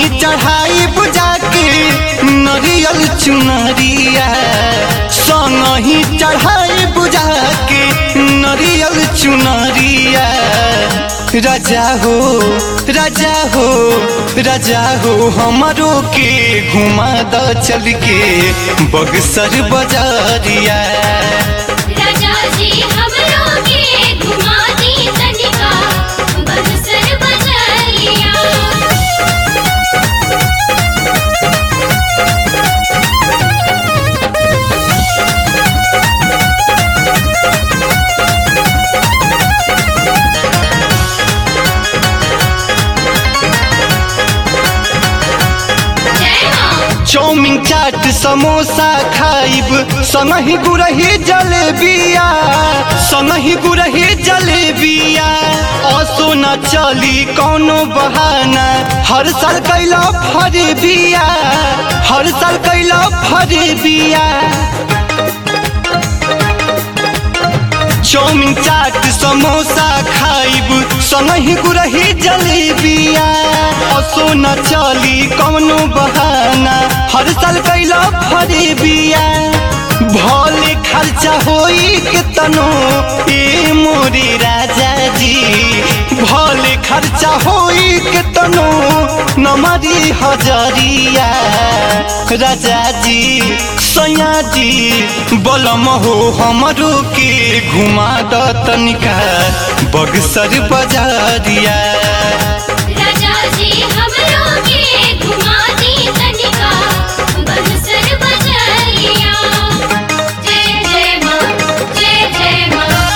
चढ़ाई बुझा के नरियल चुनरिया संगही चढ़ाई बुझा के नरियल चुनरिया राजा हो राजा हो राजा हो हमारो के घुमा द चल के बगसर बजारिया राजा जी हमरो के घुमा दी तनिका बक्सर बजरिया जय मां चौमिन चाट समोसा खाइब संगही गुरही जलेबिया संगही गुरही जलेबिया असो न चली कौनो बहाना हर साल कैला फरे बिया हर साल कैला फरे बिया चौमिन चाट समोसा खाइब संगही गुरही जलेबिया असो न चली कौनो बहाना हर साल कैला फरे बिया भले खर्चा होई के तनो ए मोरे राजा जी भले खर्चा होई के तनो नमरी हजरिया राजा जी सैया जी बलम हो हमरो के घुमा द तनिका बगसर बजारिया राजा जी हमरो के घुमा दी तनिका बक्सर बजरिया जय जय मां जय जय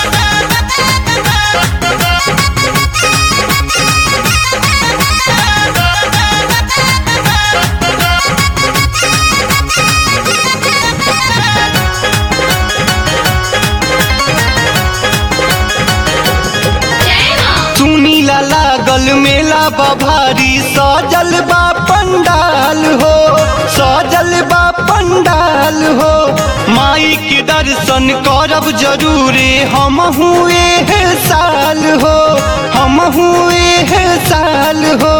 मां जय मां सुनीला लागल मेला बभारी सजल बा पंडाल हो सजल बा पंडाल हो माई के दर्शन करब जरूरे हम हुए साल हो हम हुए साल हो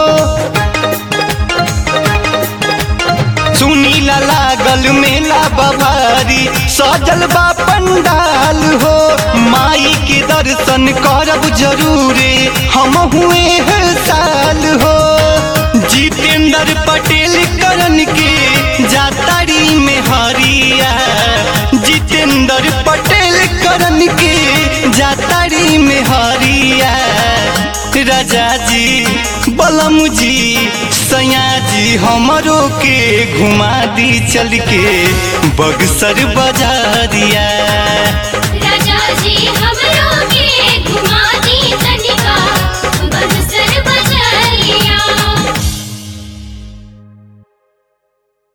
सुनीला लागल मेला बभारी सजल बा पंडाल हो माई के दर्शन करब जरूरे हम हुए हैं साल हो जितेंद्र पटेल करन के जातारी में हरिया जितेंद्र पटेल करन के जातारी में हरिया राजा जी बलम जी सैया जी हमरो के घुमा दी चल के बगसर बजारिया